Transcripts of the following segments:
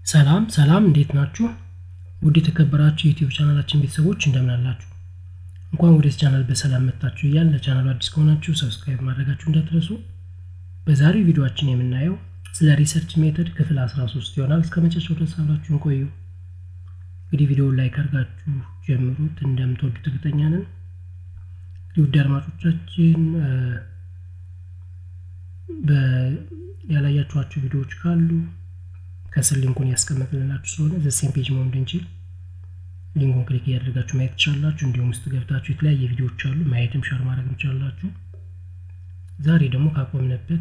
ሰላም ሰላም እንዴት ናችሁ? ውድ የተከበራችሁ የዩቲዩብ ቻናላችን ቤተሰቦች እንደምን አላችሁ? እንኳን ወደዚህ ቻናል በሰላም መጣችሁ እያል ለቻናሉ አዲስ ከሆናችሁ ሰብስክራይብ ማድረጋችሁ እንዳትረሱ። በዛሬው ቪዲዮችን የምናየው ስለ ሪሰርች ሜተድ ክፍል 13 ይሆናል። እስከ መጨረሻው ድረስ አብራችሁን ቆዩ። እንግዲህ ቪዲዮውን ላይክ አድርጋችሁ ጀምሩት፣ እንደምትወዱት እርግጠኛ ነን። እንግዲህ ውድ አድማጮቻችን ያላያችኋቸው ቪዲዮዎች ካሉ ከስር ሊንኩን ያስቀመጥልናችሁ ስለሆነ ዘሴም ፔጅ መሆን እንድንችል ሊንኩን ክሊክ እያደረጋችሁ ማየት ትችላላችሁ። እንዲሁም ውስጥ ገብታችሁ የተለያየ ቪዲዮዎች አሉ ማየትም ሻር ማድረግ ትችላላችሁ። ዛሬ ደግሞ ካቆምንበት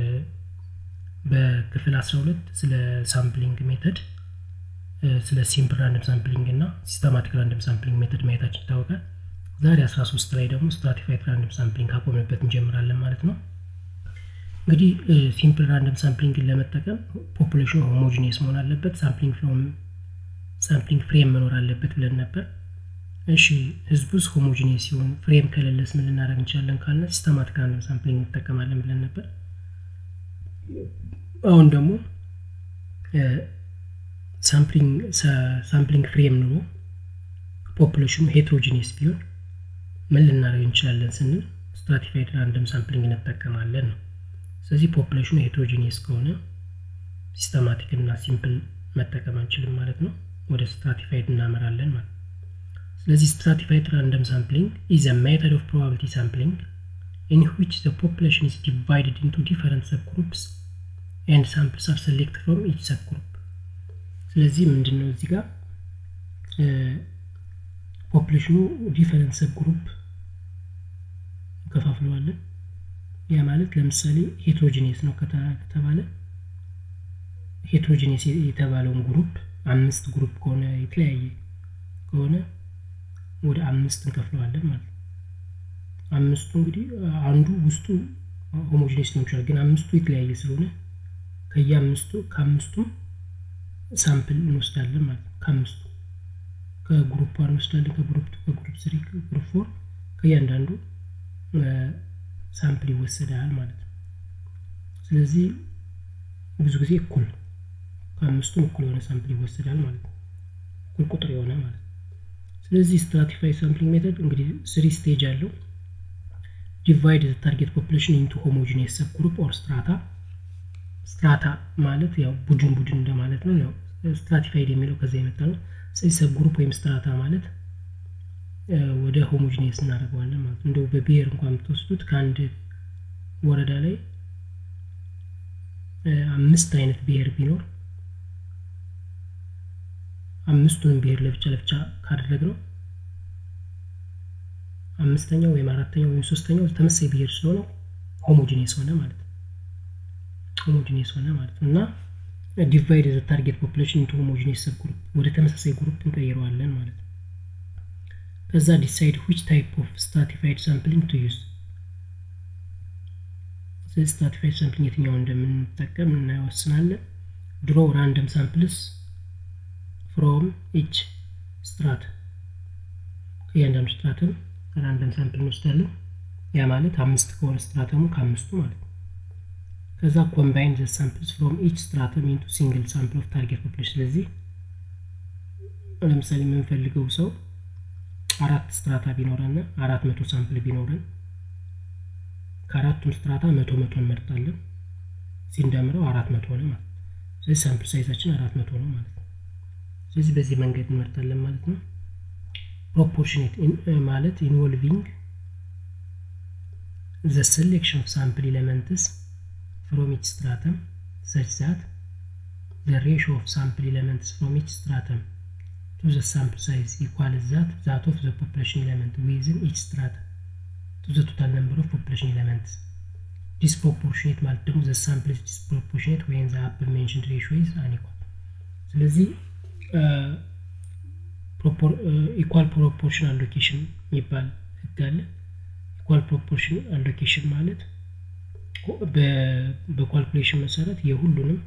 በክፍል 12 ስለ ሳምፕሊንግ ሜተድ ስለ ሲምፕል ራንደም ሳምፕሊንግ እና ሲስተማቲክ ራንደም ሳምፕሊንግ ሜተድ ማየታችን ይታወቃል። ዛሬ 13 ላይ ደግሞ ስትራቲፋይድ ራንደም ሳምፕሊንግ ካቆምንበት እንጀምራለን ማለት ነው። እንግዲህ ሲምፕል ራንደም ሳምፕሊንግን ለመጠቀም ፖፑሌሽኑ ሆሞጂኒየስ መሆን አለበት፣ ሳምፕሊንግ ፍሮም ሳምፕሊንግ ፍሬም መኖር አለበት ብለን ነበር። እሺ ህዝቡስ ሆሞጂኒየስ ሲሆን ፍሬም ከሌለስ ምን ልናደርግ እንችላለን ካለ ሲስተማቲክ ራንደም ሳምፕሊንግ እንጠቀማለን ብለን ነበር። አሁን ደግሞ ሳምፕሊንግ ፍሬም ኑሮ ፖፑሌሽኑ ሄትሮጂኒየስ ቢሆን ምን ልናደርግ እንችላለን ስንል ስትራቲፋይድ ራንደም ሳምፕሊንግ እንጠቀማለን ነው። ስለዚህ ፖፑሌሽኑ ሄትሮጂኒየስ ከሆነ ሲስተማቲክ እና ሲምፕል መጠቀም አንችልም ማለት ነው። ወደ ስትራቲፋይድ እናመራለን ማለት ነው። ስለዚህ ስትራቲፋይድ ራንደም ሳምፕሊንግ ኢዝ አ ሜተድ ኦፍ ፕሮባቢሊቲ ሳምፕሊንግ ኢን ዊች ዘ ፖፑሌሽን ኢዝ ዲቫይድድ ኢንቱ ዲፈረንት ሰብ ግሩፕስ ኤንድ ሳምፕልስ አር ሰሌክት ፍሮም ኢች ሰብ ግሩፕ። ስለዚህ ምንድን ነው እዚህ ጋር ፖፑሌሽኑ ዲፈረንት ሰብ ግሩፕ እንከፋፍለዋለን። ያ ማለት ለምሳሌ ሄትሮጂኒየስ ነው ከተባለ ሄትሮጂኒየስ የተባለውን ግሩፕ አምስት ግሩፕ ከሆነ የተለያየ ከሆነ ወደ አምስት እንከፍለዋለን ማለት ነው። አምስቱ እንግዲህ አንዱ ውስጡ ሆሞጂኒየስ ሊሆን ይችላል፣ ግን አምስቱ የተለያየ ስለሆነ ከየአምስቱ ከአምስቱም ሳምፕል እንወስዳለን ማለት ነው። ከአምስቱ ከግሩፕ ዋን እንወስዳለን፣ ከግሩፕ ቱ፣ ከግሩፕ ስሪ፣ ከግሩፕ ፎር ከእያንዳንዱ ሳምፕል ይወሰዳል ማለት ነው። ስለዚህ ብዙ ጊዜ እኩል ከአምስቱም እኩል የሆነ ሳምፕል ይወሰዳል ማለት ነው። እኩል ቁጥር የሆነ ማለት ነው። ስለዚህ ስትራቲፋይ ሳምፕሊንግ ሜተድ እንግዲህ ስሪ ስቴጅ አለው። ዲቫይድ ዘ ታርጌት ፖፑሌሽን ኢንቱ ሆሞጂኒየስ ሰብ ግሩፕ ኦር ስትራታ። ስትራታ ማለት ያው ቡድን ቡድን እንደማለት ነው። ያው ስትራቲፋይድ የሚለው ከዛ የመጣ ነው። ስለዚህ ሰብ ግሩፕ ወይም ስትራታ ማለት ወደ ሆሞጂኒየስ እናደርገዋለን ማለት ነው። እንደው በብሔር እንኳን የምትወስዱት ከአንድ ወረዳ ላይ አምስት አይነት ብሔር ቢኖር አምስቱንም ብሔር ለብቻ ለብቻ ካደረግነው አምስተኛው ወይም አራተኛው ወይም ሶስተኛው ተመሳሳይ ብሔር ስለሆነ ሆሞጂኒየስ ሆነ ማለት ነው። ሆሞጂኒየስ ሆነ ማለት ነው እና ዲቫይድ ዘ ታርጌት ፖፑሌሽን ኢንቱ ሆሞጂኒየስ ሰብ ግሩፕ ወደ ተመሳሳይ ግሩፕ እንቀይረዋለን ማለት ነው። ከዛ ዲሳይድ ዊች ታይፕ ኦፍ ስትራቲፋይድ ሳምፕሊንግ ቱ ዩዝ ስለዚህ ስትራቲፋይድ ሳምፕሊንግ የትኛውን እንደምንጠቀም እናይወስናለን። ድሮ ራንደም ሳምፕልስ ፍሮም ኢች ስትራት ከእያንዳንዱ ስትራተም ራንደም ሳምፕል እንወስዳለን። ያ ማለት አምስት ከሆነ ስትራተሙ ከአምስቱ ማለት ነው። ከዛ ኮምባይን ዘ ሳምፕልስ ፍሮም ኢች ስትራተም ኢንቱ ሲንግል ሳምፕል ኦፍ ታርጌት ፖፑሌሽን። ስለዚህ ለምሳሌ የምንፈልገው ሰው አራት ስትራታ ቢኖረን አራት መቶ ሳምፕል ቢኖረን ከአራቱም ስትራታ መቶ መቶ እንመርጣለን። ሲንደምረው አራት መቶ ሆነ ማለት ነው። ስለዚህ ሳምፕል ሳይዛችን አራት መቶ ነው ማለት ነው። ስለዚህ በዚህ መንገድ እንመርጣለን ማለት ነው። ፕሮፖርሽኔት ማለት ኢንቮልቪንግ ዘ ሴሌክሽን ኦፍ ሳምፕል ኤሌመንትስ ፍሮም ኢች ስትራተም ሰች ዛት ዘ ሬሽዮ ኦፍ ሳምፕል ኤሌመንትስ ፍሮም ኢች ስትራተም to the sample size equal that that of the population element within each strata to the total number of population elements. disproportionate ማለት ደግሞ the sample is disproportionate when the above mentioned ratio is unequal. ስለዚህ ኢኳል ፕሮፖርሽን አሎኬሽን የሚባል ህግ አለ። ኢኳል ፕሮፖርሽን አሎኬሽን ማለት በኳልኩሌሽን መሰረት የሁሉንም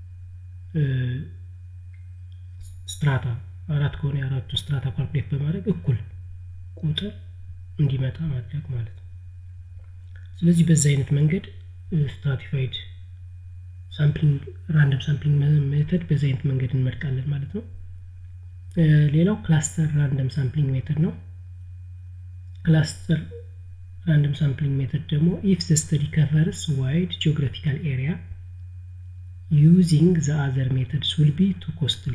ስትራታ አራት ከሆነ የአራቱ ስትራታ ካልኩሌት በማድረግ እኩል ቁጥር እንዲመጣ ማድረግ ማለት ነው። ስለዚህ በዚህ አይነት መንገድ ስትራቲፋይድ ሳምፕሊንግ ራንደም ሳምፕሊንግ ሜተድ በዚህ አይነት መንገድ እንመርጣለን ማለት ነው። ሌላው ክላስተር ራንደም ሳምፕሊንግ ሜተድ ነው። ክላስተር ራንደም ሳምፕሊንግ ሜተድ ደግሞ ኢፍ ዘ ስተዲ ከቨርስ ዋይድ ጂኦግራፊካል ኤሪያ ዩዚንግ ዘ አዘር ሜተድስ ዊል ቢ ቱ ኮስትሊ።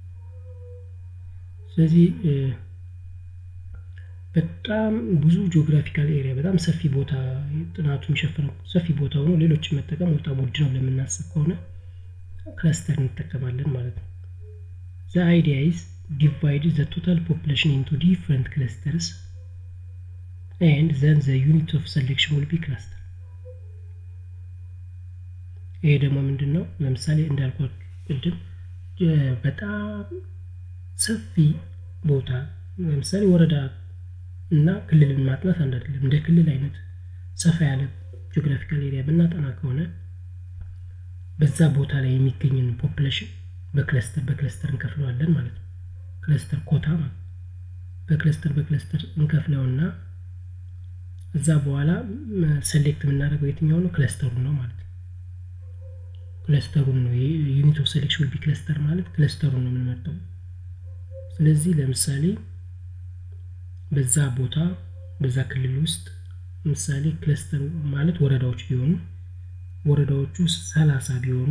ስለዚህ በጣም ብዙ ጂኦግራፊካል ኤሪያ በጣም ሰፊ ቦታ ጥናቱ የሚሸፍነው ሰፊ ቦታ ሆኖ ሌሎችን መጠቀም በጣም ውድ ነው ለምናስብ ከሆነ ክለስተር እንጠቀማለን ማለት ነው። ዘ አይዲያ ኢዝ ዲቫይድ ዘ ቶታል ፖፕሌሽን ኢንቱ ዲፍረንት ክለስተርስ ኤንድ ዘን ዘ ዩኒት ኦፍ ሰሌክሽን ዊል ቢ ክላስተር። ይሄ ደግሞ ምንድን ነው? ለምሳሌ እንዳልኳት ቅድም በጣም ሰፊ ቦታ ለምሳሌ ወረዳ እና ክልልን ማጥናት አንድ አይደለም። እንደ ክልል አይነት ሰፋ ያለ ጂኦግራፊካል ኤሪያ ብናጠና ከሆነ በዛ ቦታ ላይ የሚገኝን ፖፕሌሽን በክለስተር በክለስተር እንከፍለዋለን ማለት ነው። ክለስተር ኮታ ማለት በክለስተር በክለስተር እንከፍለውና እዛ በኋላ ሰሌክት የምናደርገው የትኛው ነው? ክለስተሩን ነው ማለት ነው። ክለስተሩን ነው ዩኒት ኦፍ ሴሌክሽን ዊል ቢ ክለስተር ማለት ክለስተሩን ነው የምንመርጠው። ስለዚህ ለምሳሌ በዛ ቦታ በዛ ክልል ውስጥ ምሳሌ ክለስተር ማለት ወረዳዎች ቢሆኑ ወረዳዎቹ ሰላሳ ቢሆኑ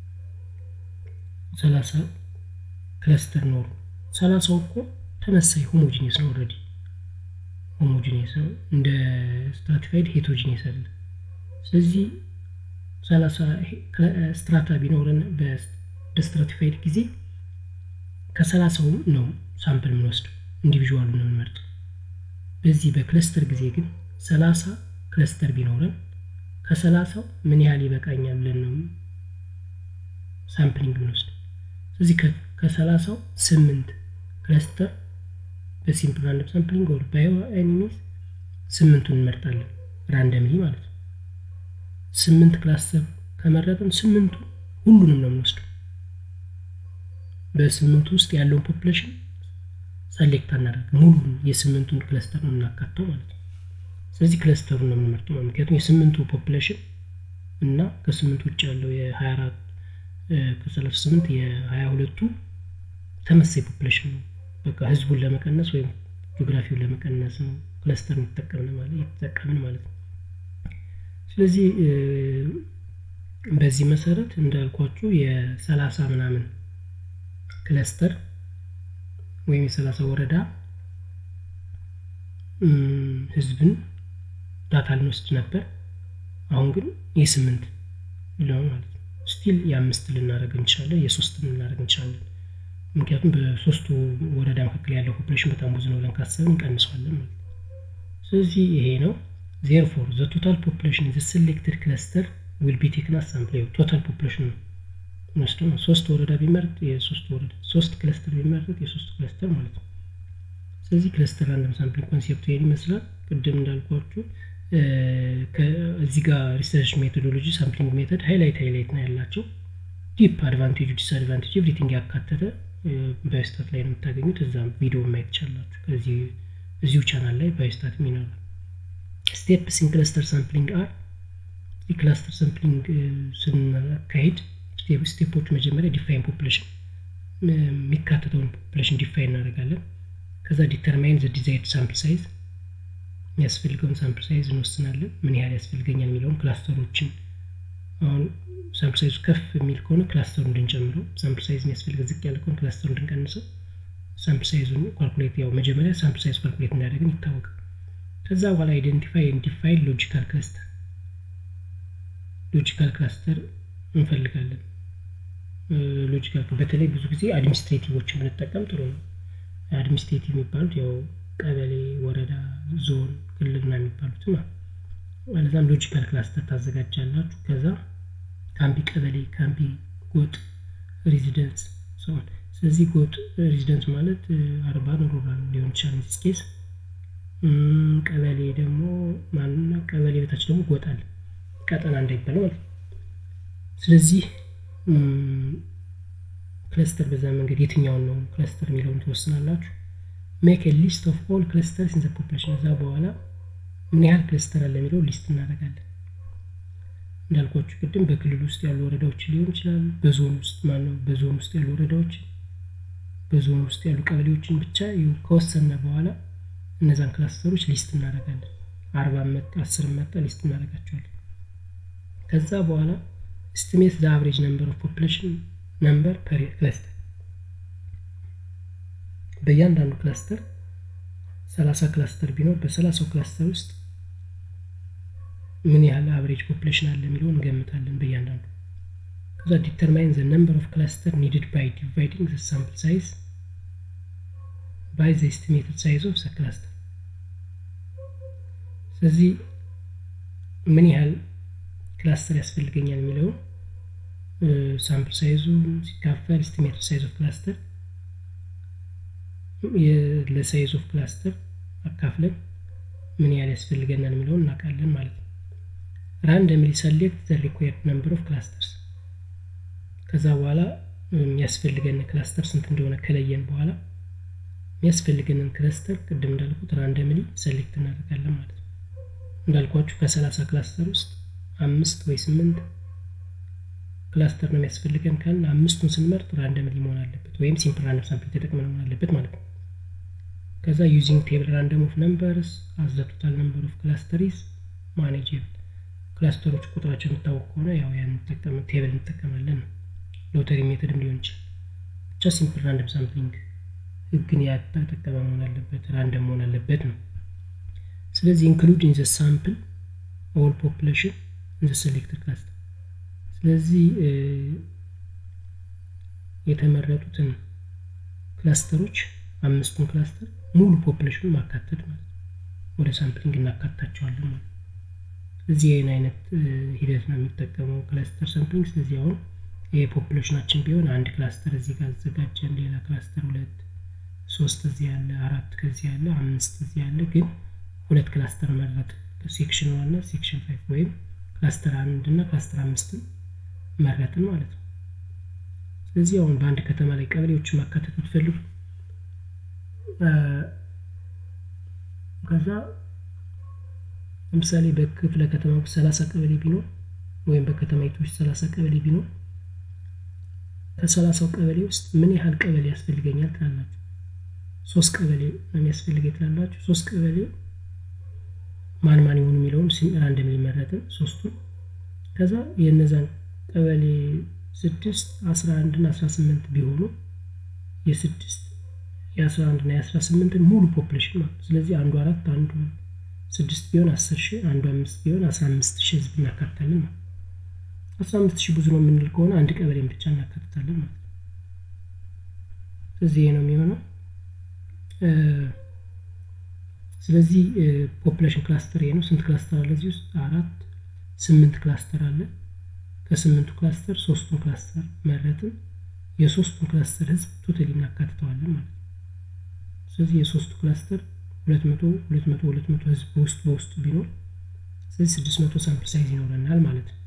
ሰላሳ ክለስተር ኖሩ። ሰላሳው እኮ ተመሳይ ሆሞጂኒየስ ነው። ኦልሬዲ ሆሞጂኒየስ ነው። እንደ ስትራቲፋይድ ሄቶጂኒየስ አለ። ስለዚህ ሰላሳ ስትራታ ቢኖረን በስትራቲፋይድ ጊዜ ከሰላሳው ነው ሳምፕል የምንወስደው ኢንዲቪዥዋሉ ነው የምንመርጠው። በዚህ በክለስተር ጊዜ ግን ሰላሳ ክለስተር ቢኖረን ከሰላሳው ምን ያህል ይበቃኛል ብለን ነው ሳምፕሊንግ የምንወስደው። ስለዚህ ከሰላሳው ስምንት ክለስተር በሲምፕል ራንደም ሳምፕሊንግ ወር ባዮ ኤኒሚስ ስምንቱን እንመርጣለን ራንደምሊ ማለት ነው። ስምንት ክላስተር ከመረጥን ስምንቱ ሁሉንም ነው የምንወስደው። በስምንቱ ውስጥ ያለውን ፖፕሌሽን ሰሌክት አናደርግ ሙሉን የስምንቱን ክለስተር ነው የምናካተው ማለት ነው። ስለዚህ ክለስተሩን ነው የምንመርጠው ምክንያቱም የስምንቱ ፖፕሌሽን እና ከስምንቱ ውጭ ያለው የሀያ አራት ከሰላሳ ስምንት የሀያ ሁለቱ ተመሳይ ፖፕሌሽን ነው። በቃ ህዝቡን ለመቀነስ ወይም ጂኦግራፊውን ለመቀነስ ነው ክለስተር የተጠቀምን ማለት ነው። ስለዚህ በዚህ መሰረት እንዳልኳችሁ የሰላሳ ምናምን ክለስተር ወይም የሰላሳ ወረዳ ህዝብን ዳታ ልንወስድ ነበር። አሁን ግን የስምንት ለው ማለት ነው። ስቲል የአምስት ልናደርግ እንችላለን፣ የሶስት ልናደርግ እንችላለን። ምክንያቱም በሶስቱ ወረዳ መካከል ያለው ፖፕሌሽን በጣም ብዙ ነው ብለን ካሰብን እንቀንሰዋለን ማለት ነው። ስለዚህ ይሄ ነው። ዜርፎር ዘ ቶታል ፖፕሌሽን ዘ ሴሌክትድ ክለስተር ዊል ቢ ቴክን አስ ሳምፕል ቶታል ፖፕሌሽን ነው ወስዶ ነው። ሶስት ወረዳ ቢመርጥ የሶስት ወረዳ ሶስት ክለስተር ቢመርጥ የሶስት ክለስተር ማለት ነው። ስለዚህ ክለስተር ራንደም ሳምፕሊንግ ኮንሴፕቱ ይሄን ይመስላል። ቅድም እንዳልኳችሁ እዚህ ጋር ሪሰርች ሜቶዶሎጂ ሳምፕሊንግ ሜተድ ሃይላይት ሃይላይት ነው ያላቸው ዲፕ አድቫንቴጁ ዲስአድቫንቴጅ ኤቭሪቲንግ ያካተተ ባዮስታት ላይ ነው የምታገኙት። እዛም ቪዲዮ ማየት ትችላላችሁ። ከዚህ እዚሁ ቻናል ላይ ባዮስታት ይኖራል። ስቴፕስ ኢን ክለስተር ሳምፕሊንግ አር የክላስተር ሳምፕሊንግ ስናካሄድ ስቴፖች መጀመሪያ ዲፋይን ፖፕሌሽን የሚካተተውን ፖፕሌሽን ዲፋይን እናደርጋለን። ከዛ ዲተርማይን ዘ ዲዛይርድ ሳምፕል ሳይዝ የሚያስፈልገውን ሳምፕል ሳይዝ እንወስናለን። ምን ያህል ያስፈልገኛል የሚለውን ክላስተሮችን አሁን ሳምፕል ሳይዙ ከፍ የሚል ከሆነ ክላስተሩ እንድንጨምረው፣ ሳምፕል ሳይዝ የሚያስፈልገው ዝቅ ያለ ከሆነ ክላስተሩ እንድንቀንሰው፣ ሳምፕል ሳይዙን ኳልኩሌት ያው መጀመሪያ ሳምፕል ሳይዝ ኳልኩሌት እንዳደረግን ይታወቃል። ከዛ በኋላ አይደንቲፋይ ዲፋይን ሎጂካል ክላስተር ሎጂካል ክላስተር እንፈልጋለን። ሎጂካል በተለይ ብዙ ጊዜ አድሚኒስትሬቲቮችን ብንጠቀም ጥሩ ነው። አድሚኒስትሬቲቭ የሚባሉት ያው ቀበሌ፣ ወረዳ፣ ዞን፣ ክልልና የሚባሉት ነው። ማለዛም ሎጂካል ክላስተር ታዘጋጃላችሁ። ከዛ ካምቢ ቀበሌ፣ ካምቢ ጎጥ፣ ሬዚደንስ ሰሆን ስለዚህ ጎጥ ሬዚደንስ ማለት አርባን ሩራል ሊሆን ይችላል ስኬስ ቀበሌ ደግሞ ማንና ቀበሌ በታች ደግሞ ጎጥ አለ ቀጠና እንዳይባል ማለት ነው። ስለዚህ ክለስተር በዛ መንገድ የትኛውን ነው ክለስተር የሚለውን ትወስናላችሁ። ሜክ ሊስት ኦፍ ኦል ክለስተርስ ኢን ዘ ፖፕሌሽን። እዛ በኋላ ምን ያህል ክለስተር አለ የሚለው ሊስት እናደርጋለን። እንዳልኳችሁ ቅድም በክልል ውስጥ ያሉ ወረዳዎች ሊሆን ይችላል። በዞን ውስጥ ማነው በዞን ውስጥ ያሉ ወረዳዎች በዞን ውስጥ ያሉ ቀበሌዎችን ብቻ ከወሰነ በኋላ እነዛን ክላስተሮች ሊስት እናደርጋለን። አርባ መጣ አስር መጣ ሊስት እናደርጋቸዋለን። ከዛ በኋላ ኤስቲሜት ዘ አቨሬጅ ነምበር ኦፍ ፖፕሌሽን ነምበር ፐር ክላስተር በእያንዳንዱ ክላስተር ሰላሳ ክላስተር ቢኖር በሰላሳው ክላስተር ውስጥ ምን ያህል አቨሬጅ ፖፕሌሽን አለ የሚለውን እንገምታለን በእያንዳንዱ ከዛ ዲተርማይን ዘ ነምበር ኦፍ ክላስተር ኒድድ ባይ ዲቫይዲንግ ዘ ሳምፕል ሳይዝ ባይ ዘ ኤስቲሜትድ ሳይዝ ኦፍ ዘ ክላስተር ስለዚህ ምን ያህል ክላስተር ያስፈልገኛል የሚለውን ሳምፕል ሳይዙ ሲካፈል ኤስቲሜትድ ሳይዝ ኦፍ ክላስተር ለሳይዝ ኦፍ ክላስተር አካፍለን ምን ያህል ያስፈልገናል የሚለውን እናውቃለን ማለት ነው። ራንደምሊ ሰሌክት ዘ ሪኳየርድ ነምበር ኦፍ ክላስተርስ ከዛ በኋላ የሚያስፈልገን ክላስተር ስንት እንደሆነ ከለየን በኋላ የሚያስፈልገንን ክላስተር ቅድም እንዳልኩት ራንደምሊ ሰሌክት እናደርጋለን ማለት ነው። እንዳልኳችሁ ከሰላሳ ክላስተር ውስጥ አምስት ወይ ስምንት ክላስተር ነው የሚያስፈልገን ካልን አምስቱን ስንመርጥ ራንደምሊ መሆን አለበት ወይም ሲምፕል ራንደም ሳምፕል ተጠቅመን መሆን አለበት ማለት ነው። ከዛ ዩዚንግ ቴብል ራንደም ኦፍ ነምበርስ አዝ ዘ ቶታል ነምበር ኦፍ ክላስተሪስ ማኔጅብል ክላስተሮች ቁጥራቸው የሚታወቅ ከሆነ ያው ያን ቴብል እንጠቀማለን ነው። ሎተሪ ሜተድም ሊሆን ይችላል። ብቻ ሲምፕል ራንደም ሳምፕሊንግ ህግን ያተጠቀመ መሆን አለበት፣ ራንደም መሆን አለበት ነው። ስለዚህ ኢንክሉድ ኢን ዘ ሳምፕል ኦል ፖፕሌሽን ኢን ዘ ሴሌክትድ ክላስተር ስለዚህ የተመረጡትን ክላስተሮች አምስቱን ክላስተር ሙሉ ፖፕሌሽኑን ማካተት ማለት ነው። ወደ ሳምፕሊንግ እናካታቸዋለን ማለት ነው። ስለዚህ ይህን አይነት ሂደት ነው የሚጠቀመው ክላስተር ሳምፕሊንግ። ስለዚህ አሁን ይሄ ፖፕሌሽናችን ቢሆን አንድ ክላስተር እዚህ ጋር አዘጋጀን፣ ሌላ ክላስተር ሁለት፣ ሶስት እዚህ ያለ፣ አራት ከዚህ ያለ፣ አምስት እዚህ ያለ። ግን ሁለት ክላስተር መረጥ ሴክሽን ዋን እና ሴክሽን ፋይቭ ወይም ክላስተር አንድ እና ክላስተር አምስትን መረጥን ማለት ነው። ስለዚህ አሁን በአንድ ከተማ ላይ ቀበሌዎችን ማካተት ብትፈልጉ ከዛ ለምሳሌ በክፍለ ከተማ ውስጥ ሰላሳ ቀበሌ ቢኖር ወይም በከተማይቱ ውስጥ ሰላሳ ቀበሌ ቢኖር ከሰላሳው ቀበሌ ውስጥ ምን ያህል ቀበሌ ያስፈልገኛል ትላላችሁ? ሶስት ቀበሌ ነው የሚያስፈልገኝ ትላላችሁ። ሶስት ቀበሌ ማን ማን ይሆኑ የሚለውን ራንደም ሊመረጥን ሶስቱን ከዛ የእነዛን ቀበሌ ስድስት አስራ አንድ እና አስራ ስምንት ቢሆኑ የስድስት የአስራ አንድ እና የአስራ ስምንትን ሙሉ ፖፕሌሽን ማለት ስለዚህ አንዱ አራት አንዱ ስድስት ቢሆን አስር ሺህ አንዱ አምስት ቢሆን አስራ አምስት ሺህ ህዝብ እናካትታለን ማለት አስራ አምስት ሺህ ብዙ ነው የምንል ከሆነ አንድ ቀበሌን ብቻ እናካትታለን ማለት ነው። ስለዚህ ይሄ ነው የሚሆነው። ስለዚህ ፖፕሌሽን ክላስተር ይሄ ነው። ስንት ክላስተር አለ እዚህ ውስጥ? አራት ስምንት ክላስተር አለ። ከስምንቱ ክላስተር ሶስቱን ክላስተር መረጥን። የሶስቱን ክላስተር ህዝብ ቶታሊ እናካትተዋለን ማለት ነው። ስለዚህ የሶስቱ ክላስተር ሁለት መቶ ሁለት መቶ ሁለት መቶ ህዝብ በውስጥ በውስጡ ቢኖር ስለዚህ ስድስት መቶ ሳምፕል ሳይዝ ይኖረናል ማለት ነው።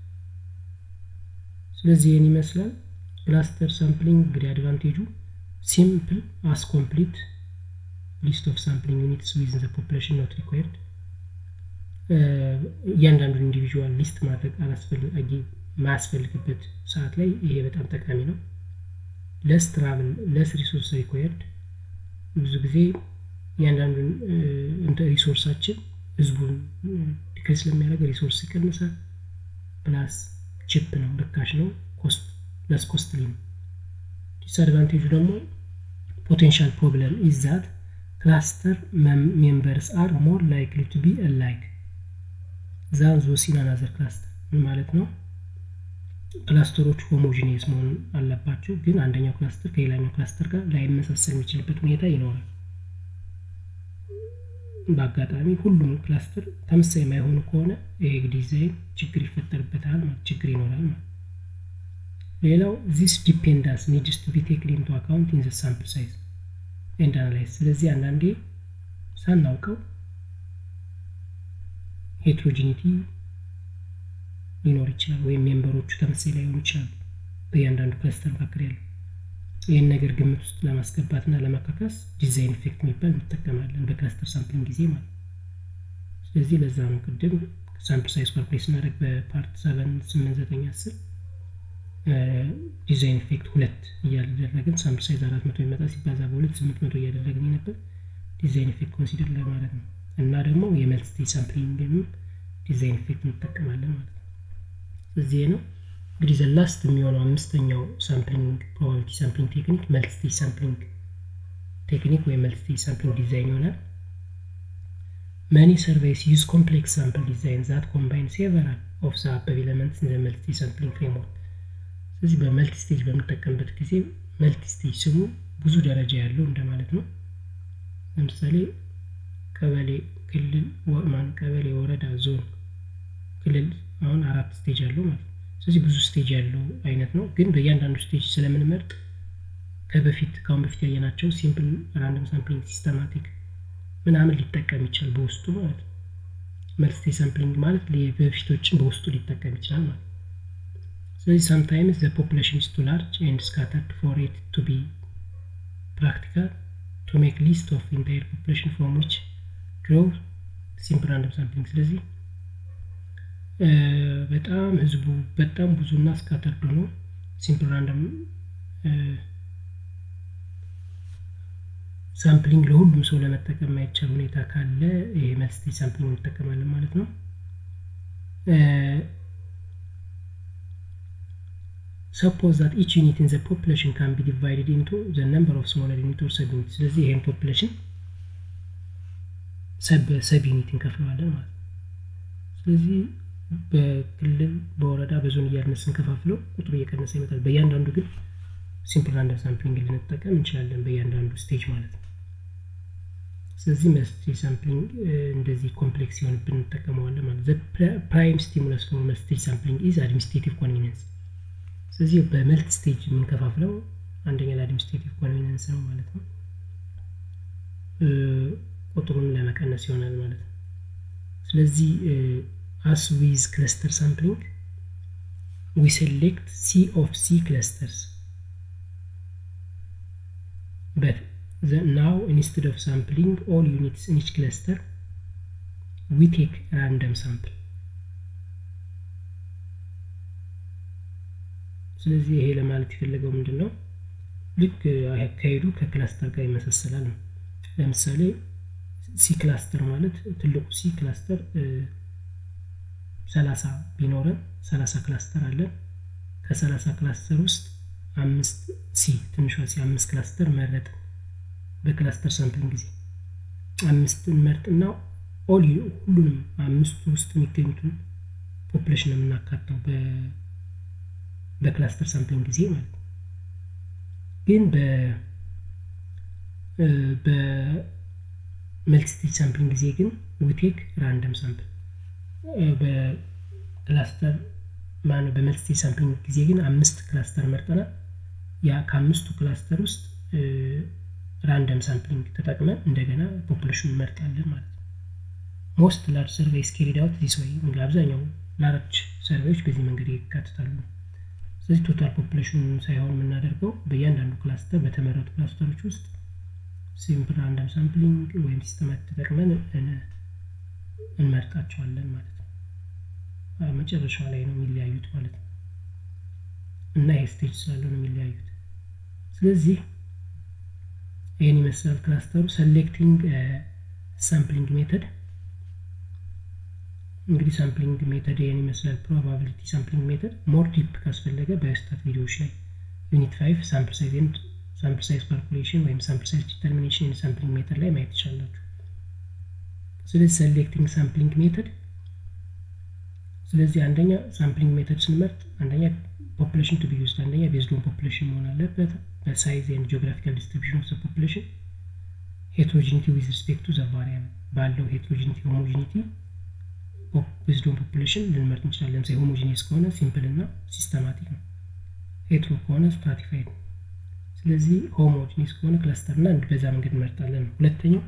ስለዚህ ይህን ይመስላል ክላስተር ሳምፕሊንግ። እንግዲህ አድቫንቴጁ ሲምፕል አስ ኮምፕሊት ሊስት ኦፍ ሳምፕሊንግ ዩኒትስ ዊዝን ዘ ፖፕሌሽን ኖት ሪኳየርድ እያንዳንዱን ኢንዲቪዥዋል ሊስት ማድረግ አላስፈላጊ ማያስፈልግበት ሰዓት ላይ ይሄ በጣም ጠቃሚ ነው። ለስ ትራቭል ለስ ሪሶርስ ሪኳየርድ ብዙ ጊዜ እያንዳንዱን እንደ ሪሶርሳችን ህዝቡን ዲክሬስ ስለሚያደርግ ሪሶርስ ይቀንሳል። ፕላስ ቺፕ ነው፣ ርካሽ ነው፣ ኮስት ለስ ኮስትሊ ነው። ዲስአድቫንቴጁ ደግሞ ፖቴንሻል ፕሮብለም ኢዝ ዛት ክላስተር ሜምበርስ አር ሞር ላይክሊ ቱ ቢ አላይክ ዛን ዞስ ኢን አናዘር ክላስተር ምን ማለት ነው? ክላስተሮች ሆሞጂኒየስ መሆን አለባቸው፣ ግን አንደኛው ክላስተር ከሌላኛው ክላስተር ጋር ላይመሳሰል የሚችልበት ሁኔታ ይኖራል። በአጋጣሚ ሁሉም ክላስተር ተመሳሳይ የማይሆኑ ከሆነ ይሄ ዲዛይን ችግር ይፈጠርበታል ማለት ችግር ይኖራል ማለት ሌላው ዚስ ዲፔንዳንስ ኒድስ ቱ ቢ ቴክን ኢንቱ አካውንት ኢን ዘ ሳምፕል ሳይዝ ኤንድ አናላይዝ ስለዚህ አንዳንዴ ሳናውቀው ሄትሮጂኒቲ ሊኖር ይችላል ወይም ሜምበሮቹ ተመሳሳይ ላይሆኑ ይችላሉ በእያንዳንዱ ክላስተር መካከል ያለው ይህን ነገር ግምት ውስጥ ለማስገባት እና ለማካካስ ዲዛይን ኢፌክት የሚባል እንጠቀማለን በክላስተር ሳምፕሊንግ ጊዜ ማለት ስለዚህ ለዛ ነው ቅድም ሳምፕል ሳይዝ ካልኩሌት ስናደርግ በፓርት ሰቨን ስምንት ዘጠኝ አስር ዲዛይን ኢፌክት ሁለት እያደረግን ሳምፕል ሳይዝ አራት መቶ ይመጣ ሲባዛ በሁለት ስምንት መቶ እያደረግን ነበር ዲዛይን ኢፌክት ኮንሲደር ለማድረግ ነው እና ደግሞ የመልቲ ሳምፕሊንግንም ዲዛይን ኢፌክት እንጠቀማለን ማለት ነው እዚህ ነው እንግዲህ ዘላስት የሚሆነው አምስተኛው ሳምፕሊንግ ፕሮባቢሊቲ ሳምፕሊንግ ቴክኒክ መልቲ ሳምፕሊንግ ቴክኒክ ወይም መልቲ ዲሳምፕሊንግ ዲዛይን ይሆናል መኒ ሰርቬይስ ዩዝ ኮምፕሌክስ ሳምፕል ዲዛይን ዛት ኮምባይን ሴቨራል ኦፍ ዘ አበብ ኤለመንትስ ኢን ዘ መልቲ ሳምፕሊንግ ፍሬምወርክ ስለዚህ በመልቲ ስቴጅ በምንጠቀምበት ጊዜ መልቲ ስቴጅ ስሙ ብዙ ደረጃ ያለው እንደማለት ነው ለምሳሌ ቀበሌ ክልል ማን ቀበሌ ወረዳ ዞን ክልል አሁን አራት ስቴጅ አለው ማለት ነው ስለዚህ ብዙ ስቴጅ ያለው አይነት ነው ግን በእያንዳንዱ ስቴጅ ስለምንመርጥ ከበፊት ከአሁን በፊት ያየናቸው ሲምፕል ራንደም ሳምፕሊንግ ሲስተማቲክ ምናምን ሊጠቀም ይችላል በውስጡ ማለት ነው መልቲ ሳምፕሊንግ ማለት በፊቶችን በውስጡ ሊጠቀም ይችላል ማለት ስለዚህ ሳምታይምስ ዘ ፖፑሌሽን ኢስ ቱ ላርጅ ኤንድ ስካተርድ ፎር ኢት ቱ ቢ ፕራክቲካል ቱ ሜክ ሊስት ኦፍ ኢንታየር ፖፑሌሽን ፍሮም ዊች ድሮው ሲምፕል ራንደም ሳምፕሊንግ ስለዚህ በጣም ህዝቡ በጣም ብዙና ስካተርድ ሆኖ ሲምፕል ራንደም ሳምፕሊንግ ለሁሉም ሰው ለመጠቀም የማይቻል ሁኔታ ካለ ይሄ መልቲ ሳምፕሊንግ እንጠቀማለን ማለት ነው ሰፖዝ ዛት ኢች ዩኒት ኢን ዘ ፖፕሌሽን ካን ቢ ዲቫይድድ ኢንቱ ዘ ነምበር ኦፍ ስሞለር ዩኒት ኦር ሰብ ዩኒት ስለዚህ ይሄን ፖፕሌሽን ሰብ ዩኒት እንከፍለዋለን ማለት ነው ስለዚህ በክልል በወረዳ በዞን እያልን ስንከፋፍለው ቁጥሩ እየቀነሰ ይመጣል በእያንዳንዱ ግን ሲምፕል ራንደም ሳምፕሊንግ ልንጠቀም እንችላለን በእያንዳንዱ ስቴጅ ማለት ነው ስለዚህ መስቲ ሳምፕሊንግ እንደዚህ ኮምፕሌክስ ሲሆንብን እንጠቀመዋለን ማለት ፕራይም ስቲሙለስ ፎር መስቴጅ ሳምፕሊንግ ኢዝ አድሚኒስትሬቲቭ ኮንቪኒንስ ስለዚህ በመልት ስቴጅ የምንከፋፍለው አንደኛ ለአድሚኒስትሬቲቭ ኮንቪኒንስ ነው ማለት ነው ቁጥሩን ለመቀነስ ይሆናል ማለት ነው ስለዚህ as with cluster sampling we select c of c clusters but the, now instead of sampling all units in each cluster we take random sample ስለዚህ ይሄ ለማለት የፈለገው ምንድን ነው ልክ አካሄዱ ከክላስተር ጋር ይመሳሰላል ነው ለምሳሌ ሲ ክላስተር ማለት ትልቁ ሲ ክላስተር ሰላሳ ቢኖረን ሰላሳ ክላስተር አለን ከሰላሳ ክላስተር ውስጥ አምስት ሲ ትንሿ ሲ አምስት ክላስተር መረጥን በክላስተር ሳምፕሊንግ ጊዜ አምስት እንመርጥና ኦል ሁሉንም አምስቱ ውስጥ የሚገኙትን ፖፕሌሽን የምናካተው በክላስተር ሳምፕሊንግ ጊዜ ማለት ነው ግን በመልቲስቴጅ ሳምፕሊንግ ጊዜ ግን ዊቴክ ራንደም ሳምፕል በክላስተር ማነው በመልቲስቴጅ ሳምፕሊንግ ጊዜ ግን አምስት ክላስተር መርጠናል ያ ከአምስቱ ክላስተር ውስጥ ራንደም ሳምፕሊንግ ተጠቅመን እንደገና ፖፑሌሽን እንመርጣለን ማለት ነው ሞስት ላርጅ ሰርቬይስ ኬሪድ አውት ዚስ ወይ አብዛኛው ላርጅ ሰርቬዎች በዚህ መንገድ ይካትታሉ ስለዚህ ቶታል ፖፑሌሽን ሳይሆን የምናደርገው በእያንዳንዱ ክላስተር በተመረጡ ክላስተሮች ውስጥ ሲምፕል ራንደም ሳምፕሊንግ ወይም ሲስተማት ተጠቅመን እንመርጣቸዋለን ማለት ነው መጨረሻው ላይ ነው የሚለያዩት ማለት ነው እና ይሄ ስቴጅ ስላለው ነው የሚለያዩት ስለዚህ ይህን ይመስላል ክላስተሩ ሰሌክቲንግ ሳምፕሊንግ ሜተድ እንግዲህ ሳምፕሊንግ ሜተድ ይህን ይመስላል ፕሮባቢሊቲ ሳምፕሊንግ ሜተድ ሞር ዲፕ ካስፈለገ በስታት ቪዲዮዎች ላይ ዩኒት ፋይቭ ሳምፕል ሳይዝ ኤንድ ሳምፕል ሳይዝ ካልኩሌሽን ወይም ሳምፕል ሳይዝ ዲተርሚኔሽን ኤንድ ሳምፕሊንግ ሜተድ ላይ ማየት ይቻላችሁ ስለዚህ ሰሌክቲንግ ሳምፕሊንግ ሜተድ ስለዚህ አንደኛ ሳምፕሊንግ ሜተድ ስንመርጥ አንደኛ ፖፑሌሽን ቱ ቢ ዩዝድ አንደኛ ቤዝድ ኦን ፖፑሌሽን መሆን አለበት በሳይዝ ኤንድ ጂኦግራፊካል ዲስትሪቢሽን ኦፍ ፖፑሌሽን ሄትሮጂኒቲ ዊዝ ሪስፔክት ቱ ዘ ቫሪያብል ባለው ሄትሮጂኒቲ ሆሞጂኒቲ ቤዝድ ኦን ፖፑሌሽን ልንመርጥ እንችላለን ለምሳሌ ሆሞጂኒየስ ከሆነ ሲምፕል እና ሲስተማቲክ ነው ሄትሮ ከሆነ ስትራቲፋይድ ነው ስለዚህ ሆሞጂኒየስ ከሆነ ክለስተር እና በዛ መንገድ እንመርጣለን ሁለተኛው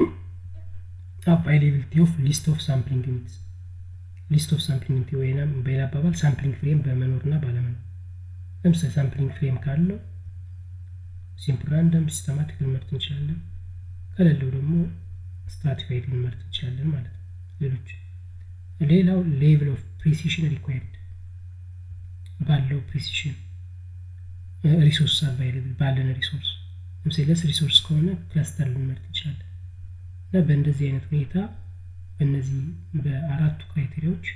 አቫይላቢሊቲ ኦፍ ሊስት ኦፍ ሳምፕሊንግ ዩኒትስ ሊስት ኦፍ ሳምፕሊንግ ዩኒት ወይም በሌላ አባባል ሳምፕሊንግ ፍሬም በመኖር እና ባለመኖር ለምሳሌ ሳምፕሊንግ ፍሬም ካለው ሲምፕል ራንደም ሲስተማቲክ ልንመርጥ እንችላለን ከሌለው ደግሞ ስትራቲፋይድ ልንመርጥ እንችላለን ማለት ነው ሌሎች ሌላው ሌቭል ኦፍ ፕሪሲሽን ሪኳየርድ ባለው ፕሪሲሽን ሪሶርስ አቫይለብል ባለን ሪሶርስ ለምሳሌ ለስ ሪሶርስ ከሆነ ክላስተር ልንመርጥ እንችላለን እና በእንደዚህ አይነት ሁኔታ በእነዚህ በአራቱ ክራይቴሪያዎች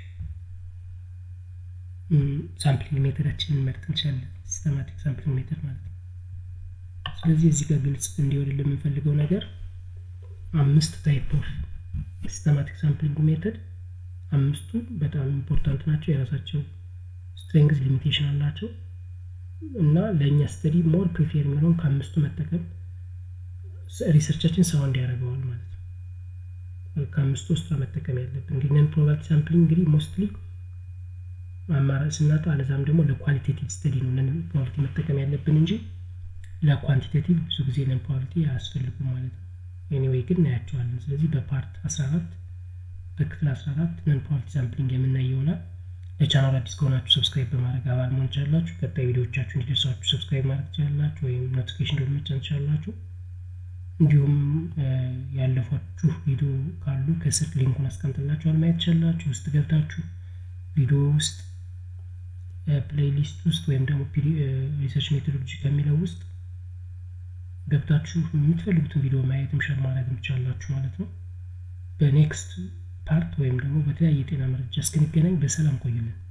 ሳምፕሊንግ ሜተዳችንን ልንመርጥ እንችላለን ሲስተማቲክ ሳምፕሊንግ ሜተድ ማለት ነው ስለዚህ እዚህ ጋር ግልጽ እንዲሆን የምንፈልገው ነገር አምስት ታይፕ ኦፍ ሲስተማቲክ ሳምፕሊንግ ሜተድ አምስቱ በጣም ኢምፖርታንት ናቸው የራሳቸው ስትሬንግዝ ሊሚቴሽን አላቸው እና ለእኛ ስተዲ ሞር ፕሪፌር የሚሆነውን ከአምስቱ መጠቀም ሪሰርቻችን ሳውንድ ያደርገዋል ማለት ነው ከአምስቱ ውስጥ መጠቀም ያለብን እንግዲህ ነን ፕሮባቢሊቲ ሳምፕሊንግ እንግዲህ ሞስትሊ አማራጭ ስናጣ አለዛም ደግሞ ለኳሊቴቲቭ ስተዲ ነው ነን ፕሮባቢሊቲ መጠቀም ያለብን እንጂ ለኳንቲቴቲቭ ብዙ ጊዜ ነን ፕሮባቢሊቲ አያስፈልጉም ማለት ነው ኤኒዌይ ግን እናያቸዋለን ስለዚህ በፓርት 14 በክፍል 14 ነን ፕሮባቢሊቲ ሳምፕሊንግ የምናይ ይሆናል ለቻናል አዲስ ከሆናችሁ ሰብስክራይብ በማድረግ አባል መሆን ትችላላችሁ ቀጣይ ቪዲዮዎቻችሁ እንዲደርሳችሁ ሰብስክራይብ ማድረግ ትችላላችሁ ወይም ኖቲፊኬሽን ደወል መጫን ትችላላችሁ እንዲሁም ያለፏችሁ ቪዲዮ ካሉ ከስር ሊንኩን አስቀምጥላችኋል ማየት ትችላላችሁ ውስጥ ገብታችሁ ቪዲዮ ውስጥ ፕሌይሊስት ውስጥ ወይም ደግሞ ሪሰርች ሜቶዶሎጂ ከሚለው ውስጥ ገብታችሁ የምትፈልጉትን ቪዲዮ ማየትም ሸር ማድረግ ትችላላችሁ ማለት ነው በኔክስት ፓርት ወይም ደግሞ በተለያየ የጤና መረጃ እስክንገናኝ በሰላም ቆዩልን